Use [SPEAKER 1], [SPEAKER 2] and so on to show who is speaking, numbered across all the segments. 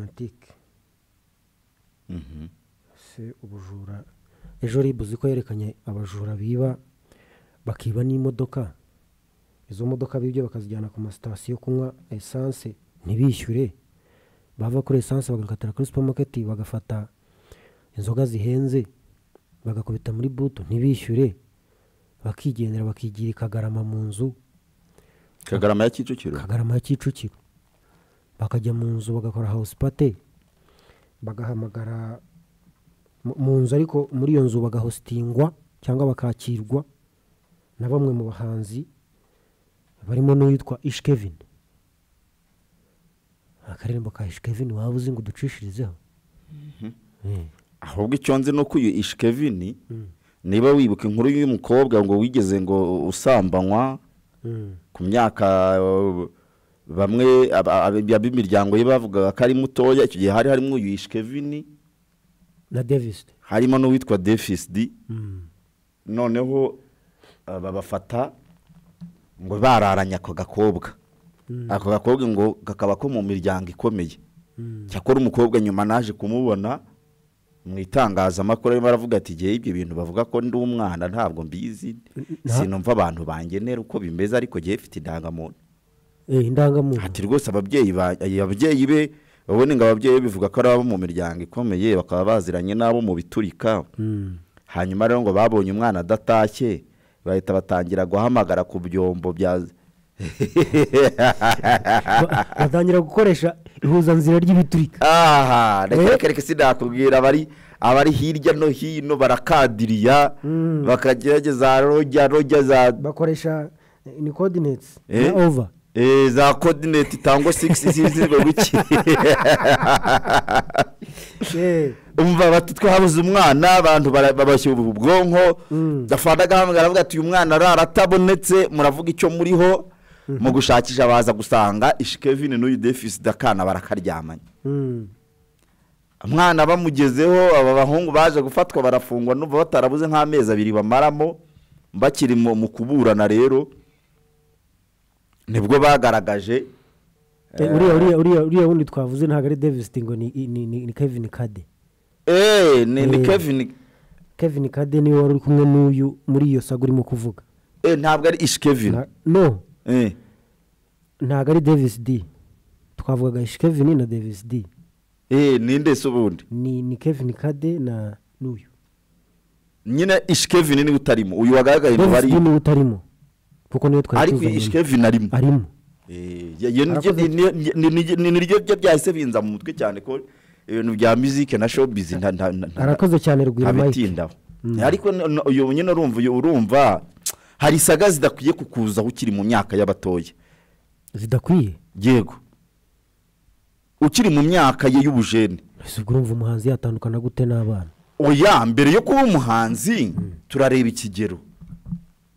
[SPEAKER 1] tematike ese ubujura ejo ribu uzi ko yerekanye abajura biba bakiba n'imodoka izo modoka bibye bakazijyana ku masitasiyo kunywa esanse ntibishyure bava kuri esanse bagakatira kuri supamaketi bagafata inzoga zihenze bagakubita muri butu ntibishyure bakigendera bakigira i kagarama mu nzu
[SPEAKER 2] kagarama ya kicukiro
[SPEAKER 1] kagarama ya kicukiro bakajya mu nzu bagakora house pate bagahamagara mu- mu nzu ariko muri iyo nzu bagahositingwa cyangwa bakakirwa na bamwe mu bahanzi barimo n'uwitwa ishkevin akaririmbo ka ishkevin waba uzi ngo uducishirizeho Eh.
[SPEAKER 2] ahubwo icyo nzi ni uko uyu ishikevini niba wibuka inkuru y'uyu mukobwa ngo wigeze ngo usambanywa
[SPEAKER 1] Mm.
[SPEAKER 2] ku myaka uh, bamwe aba- aba- ab'imiryango ye bavugaga ko ari mutoya icyo gihe hari harimo uyu ishikevini
[SPEAKER 1] na davis
[SPEAKER 2] harimo n'uwitwa defisidi
[SPEAKER 1] Mm.
[SPEAKER 2] noneho aba bafata ngo bararanye ako gakobwa ako gakobwa ngo kakaba ko mu miryango ikomeye cyakora umukobwa nyuma naje kumubona mu itangazamakuru arimo aravuga ati igihe ibyo bintu bavuga ko ndi umwana ntabwo mbizi sinumva abantu bangenera uko bimeze ariko gihe mfite indangamuntu
[SPEAKER 1] Eh, indangamuntu
[SPEAKER 2] ati rwose ababyeyi ba- ababyeyi be babone ngo ababyeyi be bivuga ko ari abo mu miryango ikomeye bakaba baziranye n'abo mu biturika
[SPEAKER 1] Mm.
[SPEAKER 2] hanyuma rero ngo babonye umwana adatashye bahita batangira guhamagara ku byombo bya
[SPEAKER 1] Ba- batangira gukoresha ihuzanzira ry'ibiturika
[SPEAKER 2] aha reka reka sinakubwira abari abari hirya no hino barakadiriya bakagerageza rojya rojya za
[SPEAKER 1] bakoresha eh, ni coordinates
[SPEAKER 2] Eh?
[SPEAKER 1] na over
[SPEAKER 2] eh, za kodineti itangwa sigisi zizirwe wiki
[SPEAKER 1] Eh.
[SPEAKER 2] umva bati twabuze umwana abantu bara- babashya ubwonko gafana agahamagara avuga ati uyu mwana arara atabonetse muravuga icyo muriho mu gushakisha baza gusanga ishikevini n'uyu defisida akana barakaryamanye
[SPEAKER 1] Mm.
[SPEAKER 2] umwana bamugezeho aba bahungu baje gufatwa barafungwa n'ubu batarabuze nk'amezi abiri bamaramo bakiri mu mu kuburana rero nibwo bagaragaje
[SPEAKER 1] Eh, uriya uriya uriya uriya wundi twavuze ntabwo ari davis ngo ni ni ni ni kevin kade
[SPEAKER 2] eee ni ni
[SPEAKER 1] Eh.
[SPEAKER 2] kevin
[SPEAKER 1] kevin kade niwe wari uri kumwe n'uyu muri iyo saga urimo kuvuga
[SPEAKER 2] eh, ntabwo ari ishikevini
[SPEAKER 1] Na- no
[SPEAKER 2] eee
[SPEAKER 1] ntabwo ari davis d twavugaga ishi kevin na davis d
[SPEAKER 2] ninde se ubundi
[SPEAKER 1] ni ni kevin kade na n'uyu
[SPEAKER 2] nyine ishikevini niwe utarimo uyu wagaragaye mu
[SPEAKER 1] davis
[SPEAKER 2] bari
[SPEAKER 1] d niwe utarimo kuko niwe twari
[SPEAKER 2] ariko
[SPEAKER 1] tuzanye
[SPEAKER 2] ishikevini arimo
[SPEAKER 1] arimo
[SPEAKER 2] Eh, ye- ye-
[SPEAKER 1] Arakoze
[SPEAKER 2] ni- ni- ni- ni- ni- niryo byo byahise binza mu mutwe cyane ko ibintu bya muzike na showbiz nta- nta- nta- nta-
[SPEAKER 1] arakoze cyane rwira mike
[SPEAKER 2] ntabitindaho ariko no- no- uyu nyine urumva uyu urumva hari isaga zidakwiye kukuzaho ukiri mu myaka y'abatoya
[SPEAKER 1] zidakwiye
[SPEAKER 2] yego ukiri mu myaka ye y'ubujene
[SPEAKER 1] ese ubwo urumva umuhanzi yatandukana gute n'abana
[SPEAKER 2] oya mbere yo kuba umuhanzi turareba ikigero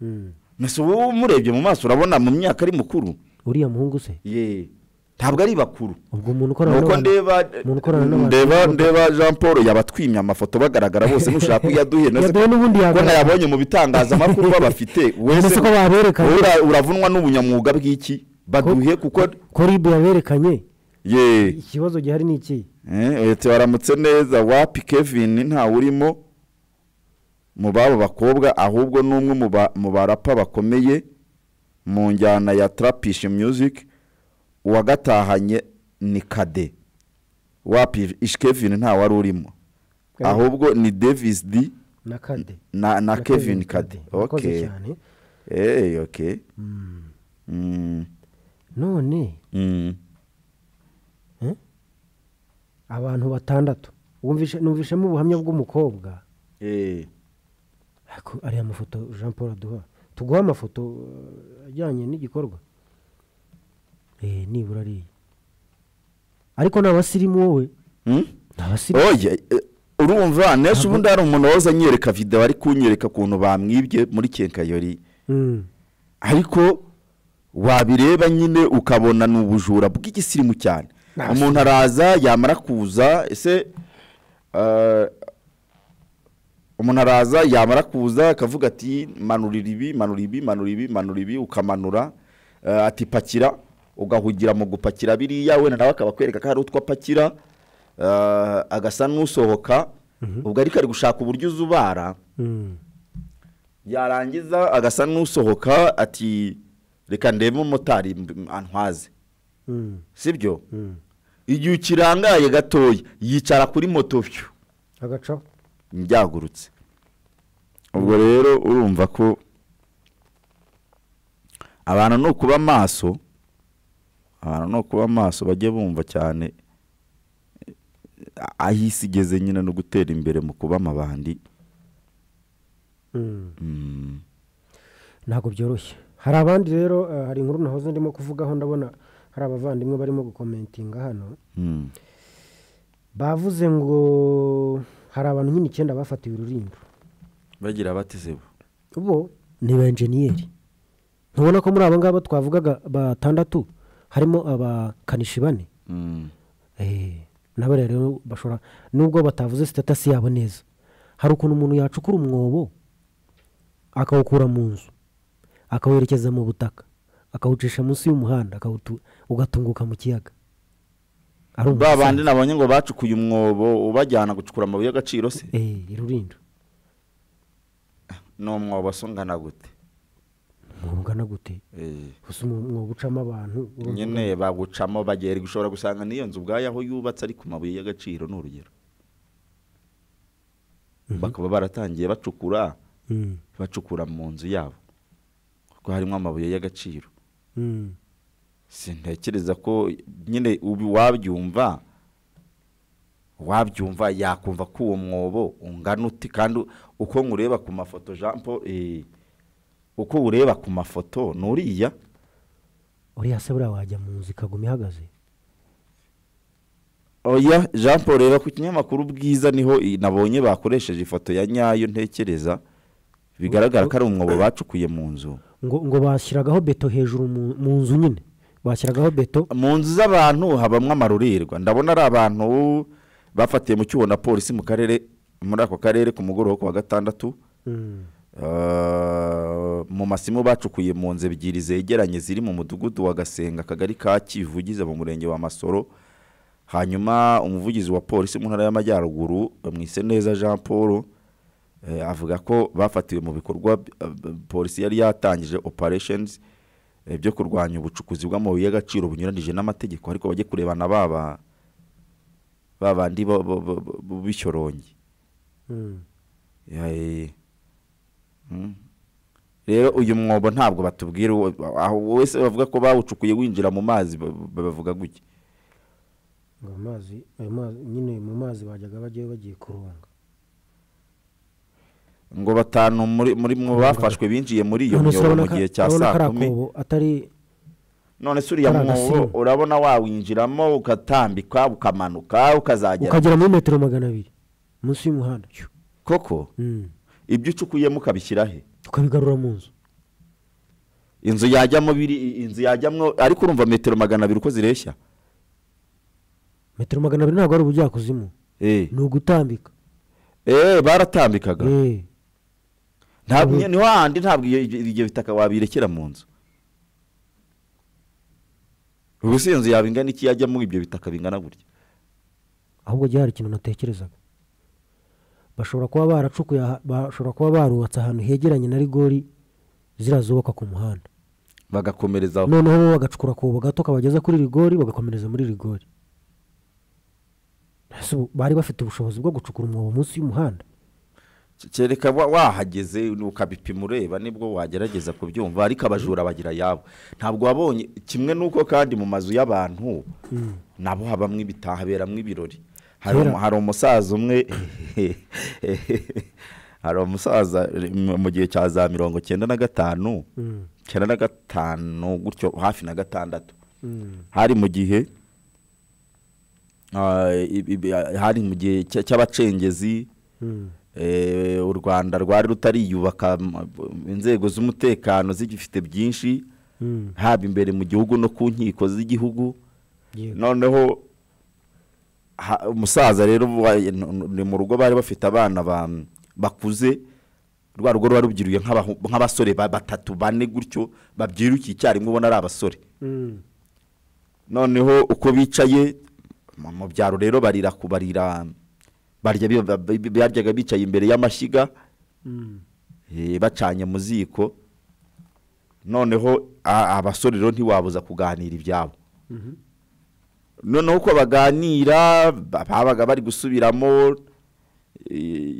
[SPEAKER 1] Mm.
[SPEAKER 2] mbese wowe umurebye mu maso urabona mu myaka ari mukuru
[SPEAKER 1] uriya muhungu se
[SPEAKER 2] ye ntabwo ari bakuru
[SPEAKER 1] ubwo umuntu ukorana
[SPEAKER 2] nuko
[SPEAKER 1] n'abantu
[SPEAKER 2] ndeba
[SPEAKER 1] umuntu ukorana n'abantu
[SPEAKER 2] ndeba ndeba jean paul yabatwimye amafoto bagaragara bose nushaka uyaduhe na se
[SPEAKER 1] yaduhe n'ubundi
[SPEAKER 2] ko
[SPEAKER 1] yagaragara.
[SPEAKER 2] nayabonye mu bitangazamakuru babafite
[SPEAKER 1] Mbese
[SPEAKER 2] wese
[SPEAKER 1] ko baberekanye.
[SPEAKER 2] wowe ura- uravunwa n'ubunyamwuga bw'iki baduhe kuko
[SPEAKER 1] ko ribu yaberekanye
[SPEAKER 2] ye
[SPEAKER 1] ikibazo gihari ni iki
[SPEAKER 2] Eh, ati baramutse neza wapi kevin ntawe urimo mu babo bakobwa ahubwo ni umwe mu ba- mu barapa bakomeye mu njyana ya tarapishi music uwagatahanye ni kade wapi ish kevin ntawe ari urimo ahubwo ni davis d
[SPEAKER 1] na kade
[SPEAKER 2] na, na kevin kade
[SPEAKER 1] urakoze
[SPEAKER 2] ok
[SPEAKER 1] cyane
[SPEAKER 2] Hey, ok Mm,
[SPEAKER 1] none
[SPEAKER 2] mm.
[SPEAKER 1] eh, abantu batandatu wumvishe- numvishemo ubuhamya bw'umukobwa
[SPEAKER 2] Eh,
[SPEAKER 1] Ariko ariya mafoto jean paul aduha tuguha amafoto eh, ajyanye n'igikorwa Eh, nibura ariya ariko ni abasirimu wowe
[SPEAKER 2] hmm?
[SPEAKER 1] ni abasirimu
[SPEAKER 2] oye eh, urumva nese ubundi hari umuntu wahoze anyereka videwo ari kunyereka ukuntu bamwibye muri kenkayori
[SPEAKER 1] Mm,
[SPEAKER 2] ariko wabireba nyine ukabona ni ubujura bw'igisimu cyane
[SPEAKER 1] Nta
[SPEAKER 2] umuntu araza yamara kuza ese eh, umuntu araza yamara kuza akavuga ati manurira ibi manura ibi manura ibi manura ibi ukamanura eh, ati pakira ugahugira mu gupakira biriya wenda nawe akaba akwereka ko hari utwo apakira ah, agasa n'usohoka ubwo ariko ari gushaka uburyo uza ubara
[SPEAKER 1] Mm.
[SPEAKER 2] yarangiza agasa n'usohoka ati reka ndebe umumotari mb- antwaze
[SPEAKER 1] Mm.
[SPEAKER 2] sibyo
[SPEAKER 1] Mm.
[SPEAKER 2] igihe ukirangaye gatoya yicara kuri moto byo
[SPEAKER 1] agacaho
[SPEAKER 2] byagurutse ubwo rero urumva ko abantu ni ukuba maso abantu ni ukuba maso bajye bumva cyane eh, aho isi igeze nyine no gutera imbere mu kuba amabandi
[SPEAKER 1] Mm.
[SPEAKER 2] Mm.
[SPEAKER 1] ntabwo byoroshye hari abandi rero eh, hari inkuru nahoze ndimo kuvugaho ndabona hari abavandimwe barimo gukomentinga hano
[SPEAKER 2] Mm.
[SPEAKER 1] bavuze ngo hari abantu nyine icyenda bafatiwe urulindo
[SPEAKER 2] bagira batizebo
[SPEAKER 1] bo ni ba enjeniyeri ntubona ko muri aba ngaba twavugaga batandatu harimo abakanishi bane Eh, nabo rero bashobora nubwo batavuze sitatasi yabo neza hari ukuntu umuntu yacukura umwobo akawukura mu nzu akawerekeza mu butaka akawucisha munsi y'umuhanda akawutu- ugatunguka mu kiyaga ari
[SPEAKER 2] ba
[SPEAKER 1] umusambi.
[SPEAKER 2] bandi nabonye ngo bacukuye umwobo ubajyana gucukura amabuye y'agaciro se
[SPEAKER 1] Eh, irurindo
[SPEAKER 2] ni umwobo se ungana gute
[SPEAKER 1] umwobo ungana gute
[SPEAKER 2] Eh.
[SPEAKER 1] gusa umwobo ucamo abantu urumva
[SPEAKER 2] nyine bagucamo bagera ushobora gusanga n'iyo nzu ubwayo aho yubatse ari ku mabuye y'agaciro ni urugero bakaba baratangiye bacukura
[SPEAKER 1] Mm,
[SPEAKER 2] bacukura mu nzu yabo kuko harimo amabuye y'agaciro
[SPEAKER 1] mm,
[SPEAKER 2] sintekereza ko nyine ubu wabyumva wabyumva yakumva ko uwo mwobo ungana uti kandi uko nkureba ku mafoto jean paul eh, uko ureba ku mafoto ni uriya
[SPEAKER 1] uriya se buriya wajya mu nzu ikaguma ihagaze
[SPEAKER 2] oya jean paul reba ku kinyamakuru bwiza niho i- nabonye bakoresheje ifoto ya nyayo ntekereza bigaragara ko ari umwobo bacukuye mu nzu
[SPEAKER 1] ngo ngo bashyiragaho beto hejuru mu- mu nzu nyine bashyiragaho beto
[SPEAKER 2] mu nzu z'abantu habamo amarurirwa ndabona ari abantu bafatiye mu cyuho na polisi mu karere muri ako karere ku mugoroba wo ku wa gatandatu
[SPEAKER 1] Mm,
[SPEAKER 2] Eh, mu masimu bacukuye mu nzu ebyiri zegeranye ziri mu mudugudu wa gasenga akagari ka kivugize mu murenge wa masoro hanyuma umuvugizi wa polisi mu ntara y'amajyaruguru mwise neza jean paul eh, avuga ko bafatiwe mu bikorwa eh, b- polisi yari yatangije operations eh, byo kurwanya ubucukuzi bw'amabuye y'agaciro bunyuranije n'amategeko ariko bajye kurebana baba babandi bo- bo- bo- bo- b'ishyorongi
[SPEAKER 1] mm.
[SPEAKER 2] Yae. Mm. rero uyu mwobo ntabwo batubwira uwo- aho wese bavuga ko bawucukuye winjira mu mazi ba- ba- bavuga gutya
[SPEAKER 1] ngo amazi ayo mazi nyine mu mazi bajyaga bajyayo bagiye kurunga
[SPEAKER 2] ngo batanu muri muri mwo bafashwe binjiye muri iyo
[SPEAKER 1] None se
[SPEAKER 2] myobo mu
[SPEAKER 1] urabona ko-
[SPEAKER 2] gihe cya
[SPEAKER 1] urabona ko ari
[SPEAKER 2] saa kumi
[SPEAKER 1] akobo atari
[SPEAKER 2] none se uriya
[SPEAKER 1] ari
[SPEAKER 2] mwobo
[SPEAKER 1] agasibo.
[SPEAKER 2] urabona wawinjiramo ugatambika ukamanuka ukazagera
[SPEAKER 1] ukagera muri metero magana abiri munsi y'umuhanda cyo
[SPEAKER 2] koko
[SPEAKER 1] Mm.
[SPEAKER 2] ibyo ucukuyemo ukabishyira he
[SPEAKER 1] ukabigarura mu nzu
[SPEAKER 2] inzu yajyamo biri inzu yajyamo ariko urumva metero magana abiri uko zireshya
[SPEAKER 1] metero magana abiri ntabwo ari ubujyakuzimu
[SPEAKER 2] eh
[SPEAKER 1] ni ugutambika
[SPEAKER 2] eh baratambikaga
[SPEAKER 1] Eh,
[SPEAKER 2] ntabwo
[SPEAKER 1] Ubu-
[SPEAKER 2] nyine- niho handi ntabwo iyo ibyo ibyo bitaka wabirekera mu nzu ubu si inzu yaba ingana iki yajyamo ibyo bitaka bingana gutya
[SPEAKER 1] ahubwo jya hari ikintu natekerezaga bashobora kuba baracukuye aha- bashobora kuba barubatse ahantu hegeranye na rigori ziriya zubakwa ku muhanda
[SPEAKER 2] bagakomereza aho
[SPEAKER 1] noneho bo bagacukura akobo gato kabageza kuri rigori bagakomereza muri rigori Ese ubu bari bafite ubushobozi bwo gucukura umwobo munsi y'umuhanda
[SPEAKER 2] kereka wa- wahageze ukabipima ureba nibwo wagerageza kubyumva ariko abajura bagira yabo ntabwo wabonye kimwe n'uko kandi mu mazu y'abantu nabo habamo ibitaha haberamo ibirori hari
[SPEAKER 1] Kera.
[SPEAKER 2] umu- hari umusaza umwe hari umusaza mu- mu gihe cya za mirongo cyenda na gatanu
[SPEAKER 1] Mm.
[SPEAKER 2] cyenda na gatanu gutyo hafi na gatandatu hari mu gihe ah, i- i- ah, hari mu gihe cya- cy'abacengezi
[SPEAKER 1] Mm.
[SPEAKER 2] eh, u rwanda rwari rutariyubaka m- b- inzego z'umutekano zigifite byinshi
[SPEAKER 1] Mm.
[SPEAKER 2] haba imbere mu gihugu no ku nkiko z'igihugu
[SPEAKER 1] Yego.
[SPEAKER 2] noneho ha- umusaza rero wa- n- n- ni mu rugo bari bafite abana ba- bakuze rwa rugo ruba rubyiruye nk'abahu- nk'abasore ba- batatu bane gutyo babyirukiye icyarimwe ubona ari abasore
[SPEAKER 1] Mm.
[SPEAKER 2] noneho uko bicaye mu mu byaro rero barira ku- barira barya bi- ba- bi- baryaga bicaye imbere y'amashyiga eh, bacanye mu ziko noneho a- abasore rero ntiwabuza kuganira ibyabo noneho uko baganira ba- babaga bari gusubiramo eh,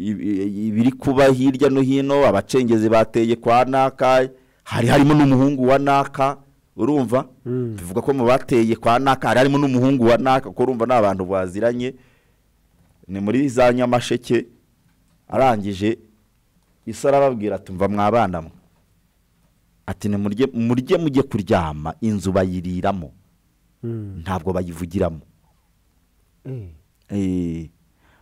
[SPEAKER 2] i- i- ibiri kuba hirya no hino abacengezi bateye kwa naka hari harimo n'umuhungu wa naka urumva
[SPEAKER 1] Mm.
[SPEAKER 2] bivuga ko mu bateye kwa naka hari harimo n'umuhungu wa naka kuko urumva ni abantu baziranye ni muri za nyamasheke arangije isa arababwira ati mva mwabana mwe ati nimurye murye mujye kuryama inzu bayiriramo ntabwo bayivugiramo Eh,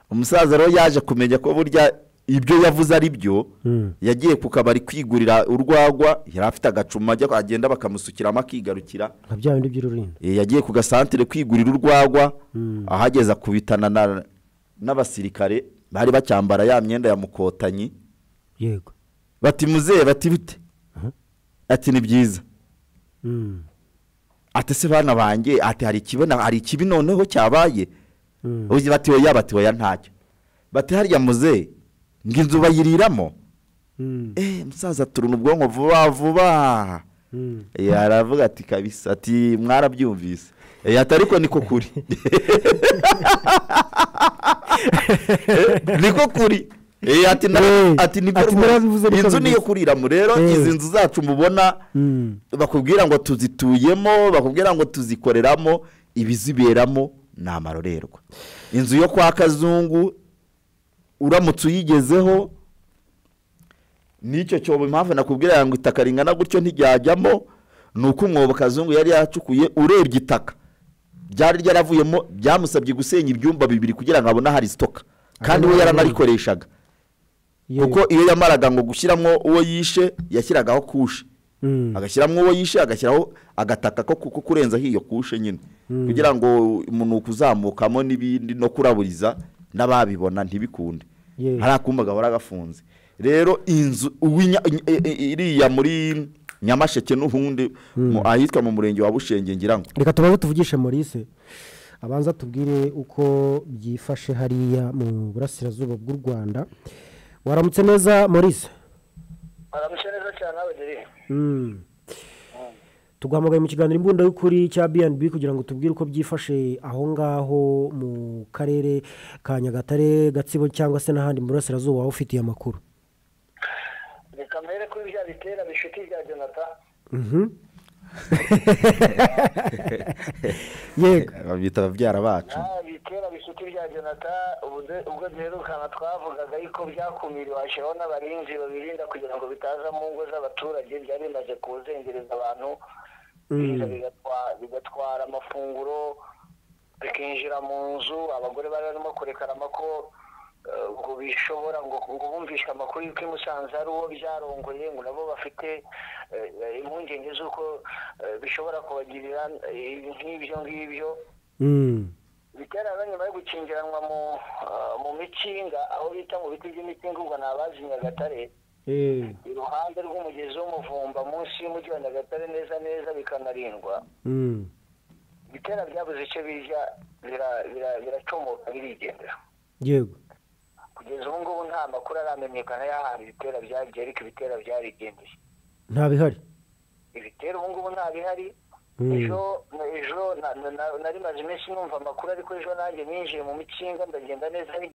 [SPEAKER 2] umusaza rero yaje kumenya ko burya ibyo yavuze ari byo
[SPEAKER 1] Mm.
[SPEAKER 2] yagiye ku kabari kwigurira urwagwa yari afite agacuma ajya agenda bakamusukiramo akigarukira
[SPEAKER 1] nka bya bindi by'ururindo
[SPEAKER 2] Eh, yagiye ku gasantere kwigurira urwagwa ahageze akubitana na- n'abasirikare bari bacyambara ya myenda ya mukotanyi
[SPEAKER 1] yego
[SPEAKER 2] bati muzehe bati bite ati ni byiza
[SPEAKER 1] Mm.
[SPEAKER 2] ati se bana banjye ati hari ikibi na- hari ikibi noneho cyabaye
[SPEAKER 1] Mm.
[SPEAKER 2] uzi bati oya bati oya ntacyo bati hariya muzehe ngo inzu bayiriramo
[SPEAKER 1] Mm.
[SPEAKER 2] eh musaza turuna ubwonko vuba vuba
[SPEAKER 1] Mm.
[SPEAKER 2] Eh, aravuga ati kabisa ati mwarabyumvise Eh, ati ariko niko kuri niko kuri Eh, ati na-
[SPEAKER 1] Eh,
[SPEAKER 2] ati niko
[SPEAKER 1] ati narabivuze
[SPEAKER 2] rwose.
[SPEAKER 1] niko
[SPEAKER 2] inzu niyo
[SPEAKER 1] bivuze.
[SPEAKER 2] kuriramo rero
[SPEAKER 1] Eh.
[SPEAKER 2] izi nzu zacu mubona
[SPEAKER 1] Mm.
[SPEAKER 2] bakubwira ngo tuzituyemo bakubwira ngo tuzikoreramo ibiziberamo ni amarorerwa inzu yo kwa kazungu uramutse uyigezeho n'icyo cyobo impamvu nakubwira ngo itaka ringana gutyo ntiryajyamo ni uko umwobo kazungu yari yacukuye urebye itaka ryari ryaravuyemo byamusabye gusenya ibyumba bibiri kugira ngo abone ahari sitoka kandi we yaranarikoreshaga
[SPEAKER 1] Yego.
[SPEAKER 2] kuko iyo yamaraga ngo gushyiramo uwo yishe yashyiragaho kushe
[SPEAKER 1] Mm.
[SPEAKER 2] agashyiramo uwo yishe agashyiraho agataka ko ko kurenzaho iyo kushe nyine kugira ngo umunuko uzamukamo n'ibindi no kuraburiza n'ababibona ntibikunde
[SPEAKER 1] Ye.
[SPEAKER 2] hari akumba gahora gafunze rero inzu uwinya- i- i- i- iriya muri nyamasheke n'ubundi mu- ahitwa mu murenge wa bushenge ngira ngo
[SPEAKER 1] reka tubanze tuvugishe maurice abanza tubwire uko byifashe hariya mu burasirazuba bw'u rwanda waramutse neza maurice
[SPEAKER 3] aramutse neza cyane abageri
[SPEAKER 1] Mm. tuguhamagaye mu kiganiro imbunda y'ukuri cya bnb kugira ngo tubwire uko byifashe aho ngaho mu karere ka nyagatare gatsibo cyangwa se n'ahandi mu burasirazuba waba ufitiye amakuru
[SPEAKER 3] reka mbere kuri bya bitera bishuti bya jonata
[SPEAKER 1] Mhm. yego
[SPEAKER 2] babita babyara bacu
[SPEAKER 3] bitera bishuti bya jonata ubwo- ubwo duherukana twavugaga yuko byakumiriwe hashyiraho n'abarinzi babirinda kugira ngo bitaza mu ngo z'abaturage byari bimaze kuzengereza abantu biza bigatwa- bigatwara amafunguro bikinjira mu nzu abagore bari barimo kurekarama ko eh, ngo bishobora ngo ngo bumvishe amakuru y'uko i musanze ari uwo byarongoye ngo nabo bafite eh, eh, impungenge z'uko eh, bishobora kubagirira eh, nk'ibyo ngibyo
[SPEAKER 1] Mm.
[SPEAKER 3] bigaragara nyuma yo gukingiranwa mu ah, mu mikinga aho bita mu biti by'imikinga ubwo ni abazi nyagatare
[SPEAKER 1] Eh.
[SPEAKER 3] iruhande rw'umugezi w'umuvumba munsi y'umujyi wa nyagatare neza neza bikanarindwa
[SPEAKER 1] Mm.
[SPEAKER 3] bitera byabuze icyo bijya bira- bira- biracomoka birigendera
[SPEAKER 1] yego
[SPEAKER 3] kugeza ubu ngubu nta makuru aramenyekana y'ahantu ibitera byagiye ariko ibitera byarigendeye
[SPEAKER 1] nta bihari
[SPEAKER 3] ibitera ubu ngubu nta bihari
[SPEAKER 1] Mm.
[SPEAKER 3] ejo ejo na- na- na- nari maze iminsi numva amakuru ariko ejo nanjye ninjiye mu mikinga ndagenda neza